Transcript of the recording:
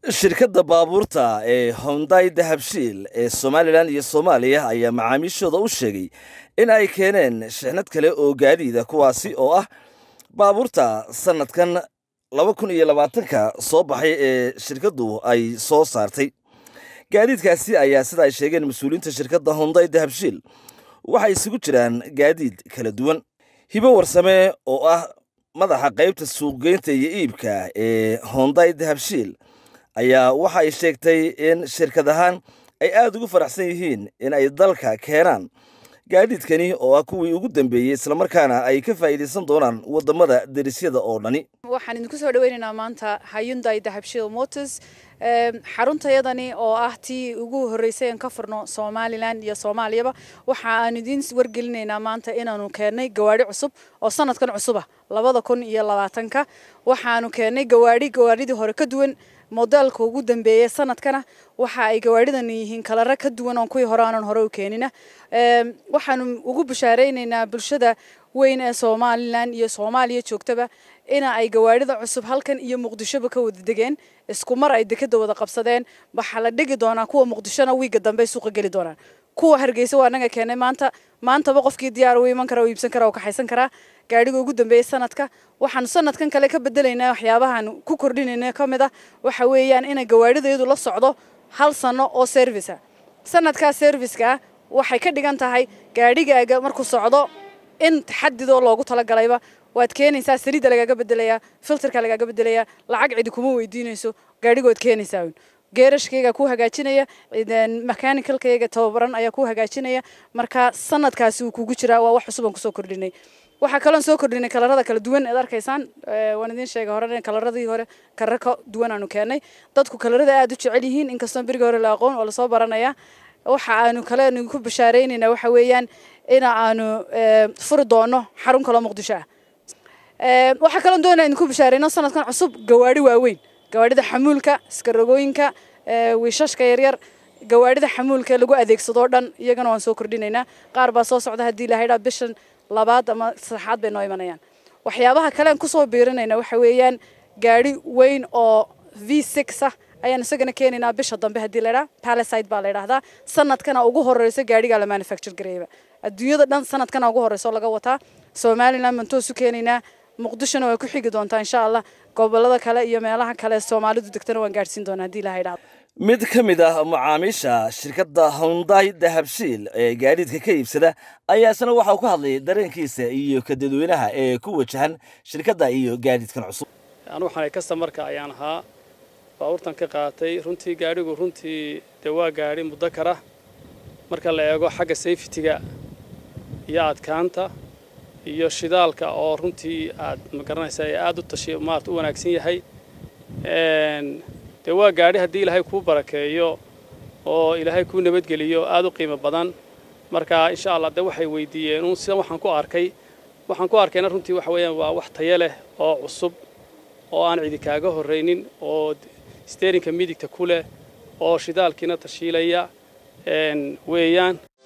shirkadda baabuurta ee honday dahabshiil ee somalilan iyo soomaaliya ayaa macaamiishooda u sheegay in ay keeneen shixnad kale oo gaadiida kuwaasi oo ah baabuurta sanadkan laba kun iyo labaatanka soo baxay ee shirkaddu ay soo saartay gaadiidkaasi ayaa sida ay sheegeen mas-uuliyiinta shirkadda honday dahabshiil waxay isugu jiraan gaadiid kala duwan hibo warsame oo ah madaxa qaybta suuqgeynta iyo iibka ee honday dahabshiil ayaa waxa ay sheegtay in shirkad ahaan ay aada ugu faraxsan yihiin in ay dalka keenaan gaadiidkani oo ah kuwii ugu dambeeyey islamarkaana ay ka faa'iidaysan doonaan waddamada derisyada oo dhani waxaan idinku soo dhaweynaynaa maanta hayunday dahabshiil motors xaruntayadani oo ah tii ugu horreysay aan ka furno somalilan iyo soomaaliyaba waxa aan idiin wargelinaynaa maanta inaanu keennay gawaadhi cusub oo sanadkan cusuba labada kun iyo labaatanka waxaanu keennay gawaadhi gawaadhidii hore ka duwan modelka ugu dambeeyay sanadkana waxa ay gawaadhidan yihiin kalaro ka duwan oon kuwii hore aanan hore u keenina waxaanu ugu bashaaraynaynaa bulshada weyn ee somalilan iyo soomaaliya joogtaba ina ay gawaadhida cusub halkan iyo muqdishoba ka wada degeen isku mar ay dekada wada qabsadeen waxaa la dhigi doonaa kuwa muqdishona wiiga dambe suuqa geli doonaan kuwa hargeysa waa naga keenay maanta maantaba qofkii diyaar u iman kara u iibsan kara oo kaxaysan karaa gaadhiga ugu dambeeyay sanadka waxaanu sanadkan kale ka bedelaynaa waxyaabahan ku kordhinayna ka mid ah waxa weeyaan inay gawaadhidayadu la socdo hal sano oo servica sanadkaa serviceka waxay ka dhigan tahay gaadhigaaga markuu socdo in taxadidoo loogu talagalayba waad keenaysaa saliidda lagaaga bedelayaa filterka lagaaga bedelayaa lacag cidi kuma weydiinayso gaadhigood keenaysaa geerashkayga ku hagaajinaya mechaanicalkayga tababaran ayaa ku hagaajinaya marka sanadkaasi uu kugu jiraa waa wax cusub aan kusoo kordhinay waxaa kaloon soo kordhinay kalarada kala duwan eed arkaysaan waan idiin sheegay hore kalaradii hore karar ka duwan aanu keenay dadku kalarada aada u jecel yihiin inkastoo berigii hore la aqoon oo lasoo baranaya waxa aanu kale ku bashaaraynaynaa waxa weeyaan ina aanu furi doono xarun kaloo muqdisho ah waxaa kaloon doonaa idinku bashaarayno sanadkan cusub gawaadhi waaweyn gawaadhida xamuulka iskarogooyinka wiishashka yaryar gawaadhida xamuulka lagu adeegsadoo dhan iyagana waan soo kordhinaynaa qaar baa soo socda haddii ilahaydhaa bishan labaad ama saddexaad bay noo imanayaan waxyaabaha kale aan kusoo biirinayna waxa weeyaan gaadhi weyn oo v six ah ayaan isagana keenaynaa bisha dambe haddii laydhaa paliside baa la ydhahdaa sanadkana ugu horeyso gaadhigaa la manufacture gareeyba adduunyada dhan sanadkana ugu horeyso laga wataa somaliland baan toosu keenaynaa muqdishona way ku xigi doontaa insha allah gobolada kale iyo meelaha kale soomaalidu degtana waan gaadhsiin doonaa haddii ilaha idhahdo mid ka mid ah macaamiisha shirkadda honday dahabshiil ee gaadiidka ka iibsada ayaa isna waxa uu ka hadlayay dareenkiisa iyo ka dadweynaha ee ku wajahan shirkadda iyo gaadiidkan cusub anugu waxaanay kastamarka ayaan ahaa baabuurtan ka qaatay runtii gaadhigu runtii dee waa gaadhi muddo kara marka la eego xagga safetiga iyo adkaanta iyo shidaalka oo runtii aad magaranaysa ee aada u tashi maarata u wanaagsan yahay dee waa gaadhi haddii ilaahay kuu barakeeyo oo ilaahay kuu nabadgeliyo aada u qiimo badan marka insha allah de waxay weydiiyeen uun sida waxaan ku arkay waxaan ku arkayna runtii waxa weeyaan waa wax tayo leh oo cusub oo aan cidi kaaga horraynin oo steerinka midigta ku leh oo shidaalkiina tashiilaya weeyaan